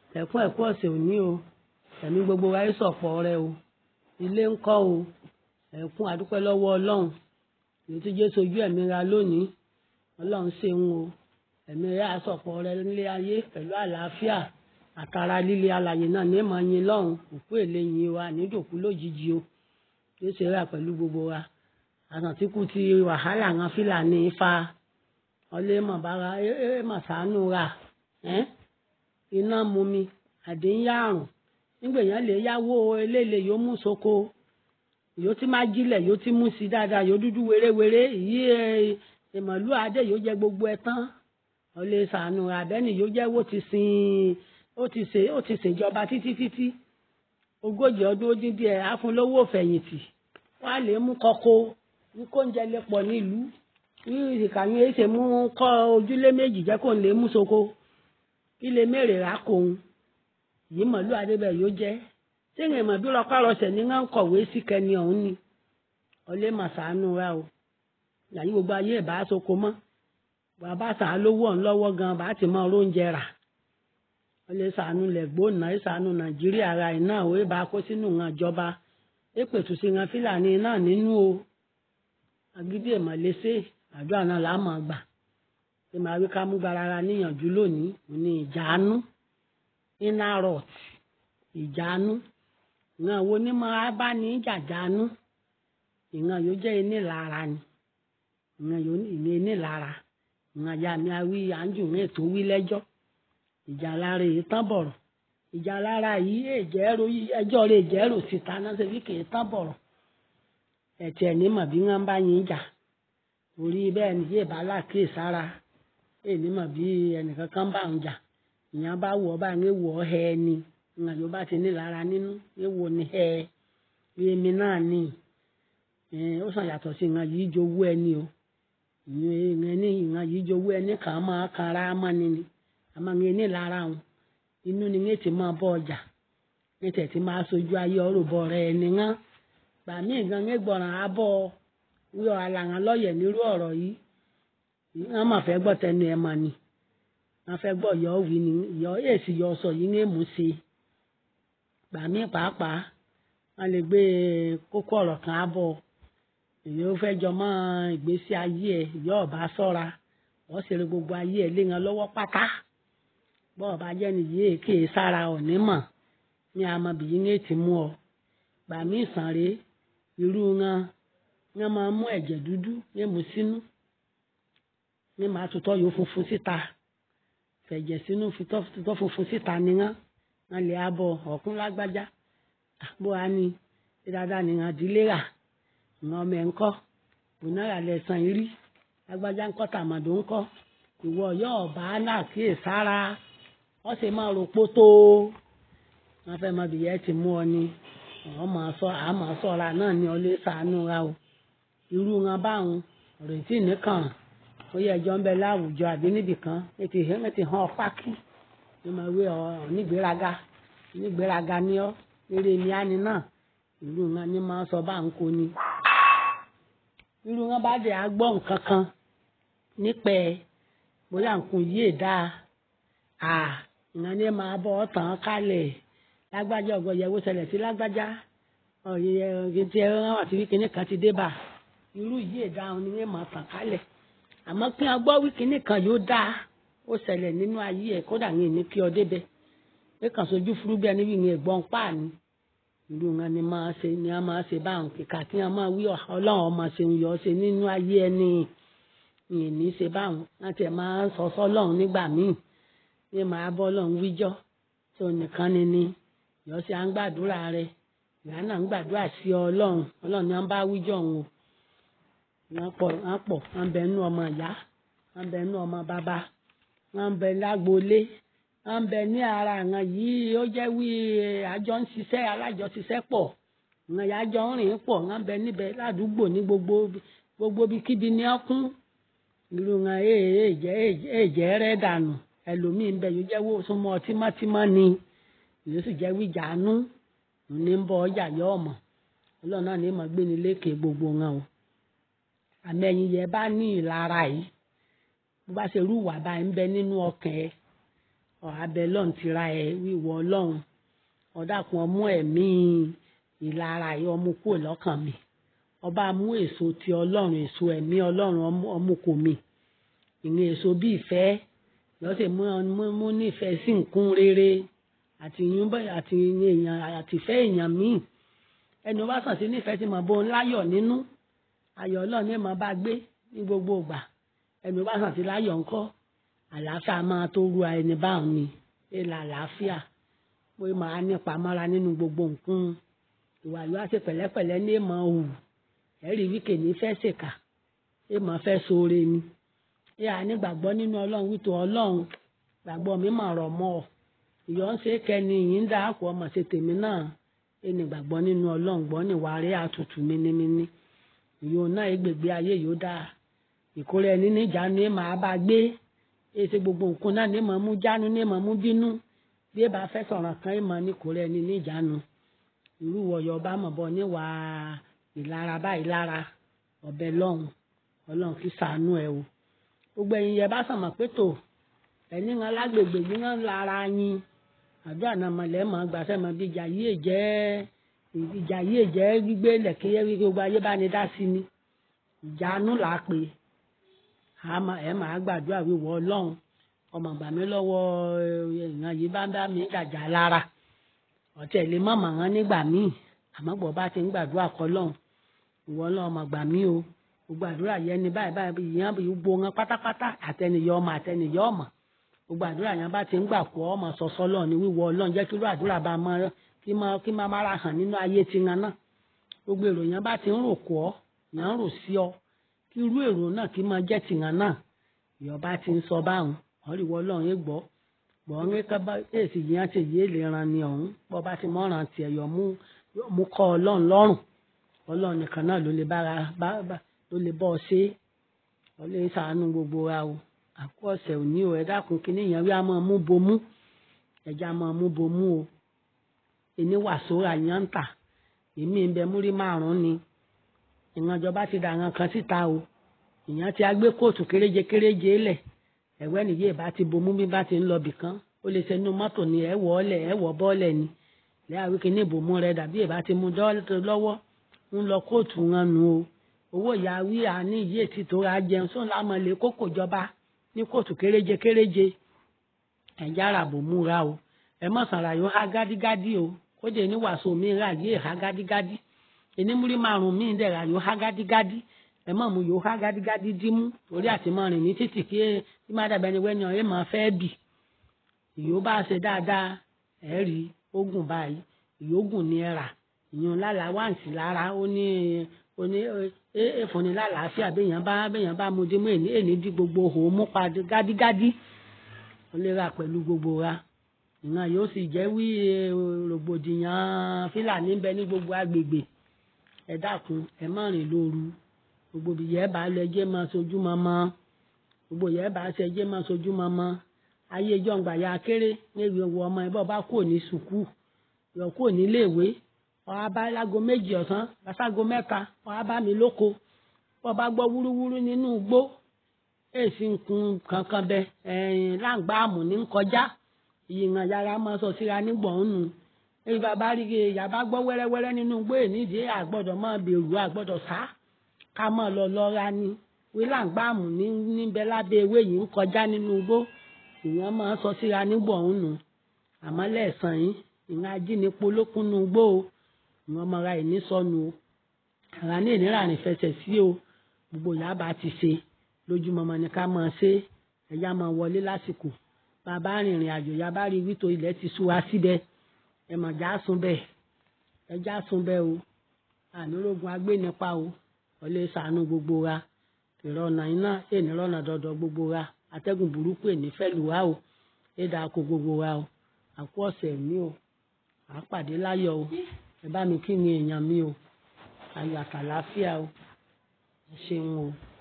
ẹ̀kún ẹ̀kú ọ̀sẹ̀ òní o ẹ̀mí gbogbo wa yóò sọ̀pọ̀ rẹ o ilé ń kọ́ o ẹ̀kún àdúpẹ́ lọ́wọ́ ọlọ́run èyí tí jésù ojú ẹ̀mí ra lónìí ọlọ́run ṣeun o ẹ̀mí rẹ̀ àsọ̀pọ̀ rẹ nílé ayé pẹ̀lú àlàáfíà àtàrà líle alàyè náà ní mọ̀ yin lọ́run òkú èlé yin wa nídòkú lójijì o jésù rà pẹ̀lú gbogbo wa àtàntìkù ti wàhálà àwọn fúlàní fa ọlẹ́mọ̀ bára ẹ mà sànú ra ẹ́ iná mú mi àdéhùn nígbà èèyàn lè yáwó eléèlé yóò mú soko yóò ti máa jílẹ̀ yóò ti mú sí dáadáa yóò dúdú wéréwéré ìyí ìmọ̀lú adé yóò jẹ gbogbo ẹ tán ọlẹ́ sànú ra bẹ́ẹ̀ni yóò jẹ́ wó ti sin ó ti ṣe ó ti ṣèjọba títí títí ogójì ọdún ó dín díẹ̀ àfúnlówó fẹ̀yìntì wọ́n á lè mú kọ́kọ́ ní kóúnjẹ lè pọ̀ nílùú ní ìkànnì èsè mú kọ́ ojúlé méjì jẹ́ kó ń lè mú soko ilé mèrè rà kóun yìí mọ̀lú adébẹ̀ yóò jẹ́ sẹ́yìn ìmọ̀ bí lọ́kọ́ àrọ̀sẹ̀ ní wọ́n ń kọ̀wé sí kẹni ọ̀hún ni ọlẹ́ màsánù rà o yàyí gbogbo ayé ẹ̀ bá soko mọ́ bàbá sàn án lówó ọ̀hún lọ́wọ́ gan bá ti mọ oúnjẹ rà ọlẹ́ sànù lẹ́gbọ́nà ìsànù nàìjíríà ara ẹ̀ náà ó bá kó sínú ìran ìjọba èpètù sí ìran fúlàní náà nínú o agídí ìmọ̀lẹ́sẹ̀ àdúrà náà là á mọ̀ gbà ṣé màá wí ká mú garara níyànjú lónìí ní ìjánu inner rot ìjánu ìran wo ni máa bá ní jàjánu ìran yóò jẹ́ inílara ni ìran yóò ní inílara ìran ya mi awí àǹjù ní ètò wí lẹ́jọ́ ìjà lára èyí tán bọ̀rọ̀ ìjà lára yìí èjẹ́rò ẹjọ́ rẹ̀ èjẹ́rò síta náà ṣe bí kì í tán bọ̀rọ̀ ẹ̀tì ẹ̀ ní mọ̀ bí wọ́n bá yín jà orí bẹ́ẹ̀ ni yéè bá láàkè sára èmi mọ̀ bí ẹnìkan kan bá ń jà ìyẹn bá wọ̀ bá ń wọ̀ ọ́ hẹ́ ni ìyẹn yóò bá ti ní lára nínú èwo ni hẹ́ èmi náà ni ó sàn yàtọ̀ sí ìyẹn yìí jowó ẹni o ìyẹn ní ìyẹn yìí jowó ẹni kàn án máa kan ara mọ́ni ni àmọ́ ìyẹn ní lára wọn inú ni ìyẹn ti máa bọ́ ọjà ní tẹ̀tí máa sojú ayé ọ̀rọ̀ bọ̀ rẹ̀ ẹni ngán gbà mí gan ń gbọ̀ràn abọ́ wíwọ alàǹgàn lọ́yẹ̀ nírú ọ̀rọ̀ yìí wọ́n máa fẹ́ gbọ́ tẹnu ẹ̀ mà ni wọ́n fẹ́ gbọ́ yọ wí ni yọ èsì yọ sọ yìí ń mú ṣe gbà mí pàápàá wọ́n lè gbé kókó ọ̀rọ̀ kan abọ́ èyí ó fẹ́ jọ mọ́ ìgbésí ayé ẹ̀ ìyá ọ̀bá sọ́ra wọ́n sì rí gbogbo ayé ẹ̀ lé wọn lọ́wọ́ pátá bọ́ ọ̀bá jẹ́ nìyí èké sára ọ̀ní mọ̀ ní amọ̀bìyí ń ètí mú ọ gbà mí ìsàn rèé irú wọn wọn máa mú ẹ̀jẹ̀ dúdú ní mú sínú ní màá tutọ́ yóò funfun síta fẹ̀jẹ̀ sínú tutọ́ funfun síta ni wọn wọn lè abọ́ ọ̀kún lágbájá bó a ní ṣe dáadáa ní wọn dílé rà wọn ọmọ ẹ̀ ń kọ́ bùnáyà lẹ́sàn rí lágbájá ń kọ́ tàmàdó ń kọ́ ìwọ yóò bá náà kíyè sára wọ́n sì máa rò pótó wọn fẹ́ mọ bìyẹ́ ti mú ọ ni àwọn máa sọ àmọ́ sọ́ra náà ní ọlé sànú ra o irú wọn báwọn retí nìkan ó yẹ ẹjọ́ ń bẹ láwùjọ àbí níbìkan ètò ìhẹ́n ti hàn ọ́ pákí ní ma wé ọ nígbéraga nígbéraga ní ọ eré mi á ní náà irú wọn ní máa sọ bá ń kó ni irú wọn bá dé agbọ́ nǹkan kan nípẹ́ bóyá nǹkan yìí dáa à ìyẹn ní máa bọ́ ọ tàn án kálẹ̀ lágbájá ọgọ yẹwò ṣẹlẹ̀ sí lágbájá ọyẹ tí ẹ rán àti wíkíní kan ti dé bá irú yìí ìdáhùn ni wọn máa tàn kálẹ̀ àmọ́ kí wọn gbọ́ wíkíní kan yóò dáa ó ṣẹlẹ̀ nínú ayé ẹ kódà ní ìní kí ọ débẹ̀ pé kàn sojú fúrúgbẹ ẹni wíwìn ẹ̀gbọ́n páàní irú wọn ni máa ṣe ni wọn máa ṣe báwọn kíkà tí wọn máa wí Ọlọ́run ọmọ ṣeun yọ ṣe nínú ayé ẹni ìní ṣe báwọn láti ẹ máa sọ sọ́lọ́run nígbà míì ní màá bọ́ Ọlọ́run wíjọ́ tí ò nìkan ni ni yọ sí à ń gbàdúrà rẹ ìyá náà ń gbàdúrà sí ọlọ́run ọlọ́run ni wọ́n bá wíjọ́ òun o wọ́n pọ̀ wọ́n pọ̀ wọ́n bẹ nú ọmọ ìyá wọ́n bẹ nú ọmọ bàbá wọ́n bẹ lágboolé wọ́n bẹ ní ara àwọn yìí ó jẹ́ wí àjọ ń ṣiṣẹ́ alájọ ṣiṣẹ́ pọ̀ àwọn ìyá jọ ń rìn pọ̀ wọ́n bẹ níbẹ̀ ládùúgbò ní gbogbo gbogbo ibikíbi ní ọkún irú wọn èèjẹ́ rẹ̀ dànù ẹlòmíín bẹ yóò jẹ́ wò súnmọ́ tímọ́tímọ́ ni ìlú sì jẹ́ wíjàánú ní ń bọ ọjà yọ ọmọ ọlọ́run náà ní mọ̀ gbé ní lékè gbogbo wọn o àmì ẹ̀yìn yẹn bá ní ìlara yìí bó bá ṣe rúwà báyìí ń bẹ nínú ọkàn ẹ ọ̀hábẹ́ lọ́n ti ra ẹ̀ wíwọ ọlọ́run ọ̀dàkùn ọmú ẹ̀mí ìlara yìí ọmú kúrò lọ́kàn mi ọba mú èso ti ọlọ́run èso ẹ̀mí ọlọ́run ọmú kò mi ìní èso bí ìfẹ́ lọ́sẹ̀ mú nífẹ̀ẹ́ sí nǹkan rere àti àti èèyàn àtìfẹ́ èèyàn míì ẹni wá sàn sí nífẹ̀ẹ́ tí mo bó ń láyọ̀ nínú ayọ̀ ọlọ́run ní mo bá gbé ní gbogbo ìgbà ẹni wá sàn sí láyọ̀ ńkọ́ àlàáfíà máa tó ru ẹni báwọn ni èèlà àlàáfíà pé màá nípa mọ́ra nínú gbogbo nǹkan ìwà yóò ṣe pẹ̀lẹ́pẹ̀lẹ́ ní èèmọ̀ òwù ẹ̀rí wíkè ní fẹ́ ṣèkà èèmọ̀ fẹ́ sóore ni ẹ à ní gbàgbọ́ nínú ọlọ́run wító ọlọ́run gbàgbọ́ mi mà rọ̀ mọ́ ọ ìyọ́ ń ṣe kẹni yìí ń dá àpò ọmọ ṣe tèmi náà ẹni gbàgbọ́ nínú ọlọ́run gbọ́ níwà rí àtútù mínímíní ìyó náà ègbègbè ayé yóò dáa ìkórè ẹni níjànú ẹ máa bá gbé èsì gbogbo nǹkan náà ní mọ̀ mú jánu ní mọ̀ mú bínú bí ẹ bá fẹ́ sọ̀rọ̀ kan ẹ mọ̀ ní kórè ẹni níjànú irú wọ̀yọ̀ ọba mọ̀ bọ́ níwà ìlara báyìí lára ọ̀bẹ lọ́hùn ọlọ́run kì í sàánú ẹ o gbogbo ẹ̀yin yẹ bá sàmọ̀ pé tò ẹni ńlá lágbègbè yìí ńlá lára yín àdúrà náà mọ̀lẹ́ mọ̀ gbàṣẹ́ mọ̀ bí ìjà yìí jẹ́ ìjà yìí jẹ́ gbígbé lẹ̀kẹ́yẹ́ wí gbogbo ayé bá ní dá sí ni ìjánu là á pè ẹ máa gbàdúrà wíwọ ọlọ́run ọmọ gbà mí lọ́wọ́ èèyàn yìí bá ń bá mi jàjà lára ọ̀tẹ̀ lè mọ̀ mọ̀ wọn nígbà míì àmọ́ bọ̀ bá ti ń gbàdúrà kọ́ lọ́hùn ìwọ ọlọ́run ọmọ gbà mí o gbogbo àdúrà yẹn ni báyìí báyìí ìyẹn gbogbo wọn pátápátá àtẹnìyọ ọmọ àtẹnìyọ ọmọ gbogbo àdúrà yẹn bá ti ń gbà kó ọmọ sọsọ lọ ní wíwọ Ọlọ́run jẹ́ kí irú àdúrà bá mọ kí má kí má má ra hàn nínú ayé tiwọn náà gbogbo èrò yẹn bá ti ń rò kó ọ yẹn ń rò sí ọ kí irú èrò náà kí má jẹ́ tiwọn náà ìyọba ti ń sọ báwọn ọ̀rìwọ Ọlọ́run yẹn gbọ́ gbọ́ ń ká bá èsì yẹn ti yé lè ran ni ọ̀hún bọ́ bá ti mọ́ràn tiẹ̀ yọ mú mú kọ́ Ọlọ́run lọ́rùn Ọlọ́run nìkan náà ló lè bára bá ló lè bọ́ ọ ṣe ọ lè ṣàánú gbogbo wa o àkó ọ̀sẹ̀ òní o ẹ dákun kínní yẹn wí a máa mú bomú ẹja máa mú bomú o ẹni wàsóra yẹn ń tà èmi ń bẹ múrí márùn ni ìrànjọba ti dà àwọn kan síta o ìyẹn ti agbé kóòtù kéréje kéréje lẹ̀ ẹ̀wẹ́ nìyí ìbá ti bomú bí bá ti ń lọ bìkan ó lè ṣe inú mọ́tò ni ẹ̀ wọ́ ọ́lẹ̀ ẹ̀ wọ́ bọ́ọ̀lẹ̀ ni lẹ́yà wí kínní ìbomú rẹ dàbí ìbá ti mú lọ́wọ́ ń lọ kóòtù wọn nu o owó ìyá wí àní ìyí ètí tó ra jẹun sóun lámọ lè kókò jọba ní kóòtù kéréje kéréje ẹ̀já àràbò múra o ẹ mọ̀ sàrà yóò há gádígádí o kódé ní wàásù mi rà yé há gádígádí ẹni múrí márùn mí dẹ̀ra yóò há gádígádí ẹ mọ̀ mu yóò há gádígádí dímú torí àti mọ̀ rìn ní títì kí ẹ má dàbẹ̀ ni wẹ́ni ọ̀rẹ́ máa fẹ́ bì ìyó bá ṣe dáadáa ẹ̀ rí ogun báyìí ìyógùn ni ẹ rà ìyún lálàá wáǹsì lára ó ní ó ní èèfúnni lálàáfíà béèyàn bá béèyàn bá mu dímú èní èní dí gbogbo òun mú padà gádígádí ó lè ra pẹ̀lú gbogbo ra ìran yóò sì jẹ́ wí rògbòdìyàn fílàní bẹ ní gbogbo agbègbè ẹ dákun ẹ má rìn lóru gbogbo ìyẹ́ bá lọ ẹjẹ́ máa sojú mọ́mọ́ gbogbo ìyẹ́ bá ṣe ẹjẹ́ máa sojú mọ́mọ́ ayé jọ̀ǹgbà ya kéré níbi owó ọmọ ẹ bọ́ bá kúrò ní sùkúù yọ kúrò níléèwé ọ̀há bá lágo méjì ọ̀sán láságo mẹ́ta ọ̀há bá mi lóko bọ́ bá gbọ́ wúrúwúrú nínú igbó èsì nkun kankan bẹ ẹ̀yìn láǹgbá àmù ní kọjá ìyìnà yàrá máa sọ síra nígbọ̀n nù èyí bàbá rí i yàbá gbọ́ wẹ́rẹ́wẹ́rẹ́ nínú igbó ènìdí àgbọ́dọ̀ máa bẹ̀rù àgbọ́dọ̀ sá ká máa lọ lọ́ra ni wí láǹgbá àmù ní níbẹ̀ lábẹ́ ewé yìí ń kọjá nínú igbó ìyẹn máa sọ síra nígbọ̀n nù àmọ́ lẹ́ẹ̀sán yìí ìyẹn ajínigbó lókun nù igbó o ìwọ̀n ọmọra ìní sọnù o àrà ní ìnira rìn fẹsẹ̀ sí o gbogbo yàrá bá ti ṣe lójúmọmọ ni ká máa ṣe ẹ̀yà máa wọlé lásìkò bàbá rìnrìn àjò yà bá rí wító ilẹ̀ ti sú wa síbẹ̀ ẹ mọ̀ já sùn bẹ́ẹ̀ ẹ já sùn bẹ́ẹ̀ o ànírógun agbénipa o wọlé ṣàánú gbogbo wa ìrọ̀nà iná ènìrọ̀nà dọ̀dọ̀ gbogbo wa atẹ́gùn burúkú èní fẹ́ lù wá o ẹ̀dá kó gbogbo wa o àkú ọ̀sẹ̀ mi o àpàdé láyọ̀ o ẹ bá mi kí ni èèyàn mi o ayọ̀ àtàláfíà o ẹ ṣeun o.